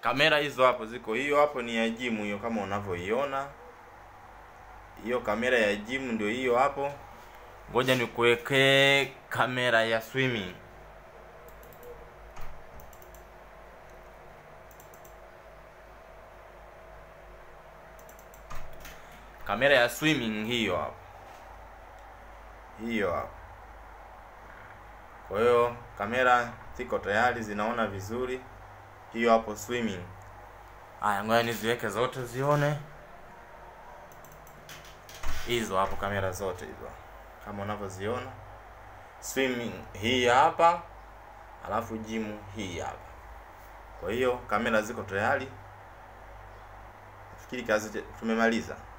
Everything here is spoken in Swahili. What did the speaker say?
kamera hizo hapo ziko, hiyo hapo ni ya jimu hiyo, kama unavyoiona hiyo kamera ya jimu ndio hiyo hapo. Ngoja nikuwekee kamera ya swimming. Kamera ya swimming hiyo hapo, hiyo hapo. Kwa hiyo kamera ziko tayari, zinaona vizuri. Hiyo hapo swimming. Haya, ngoja niziweke zote zione hizo hapo, kamera zote hizo kama unavyoziona. Swimming hii hapa, alafu jimu hii hapa. Kwa hiyo kamera ziko tayari, nafikiri kazi tumemaliza.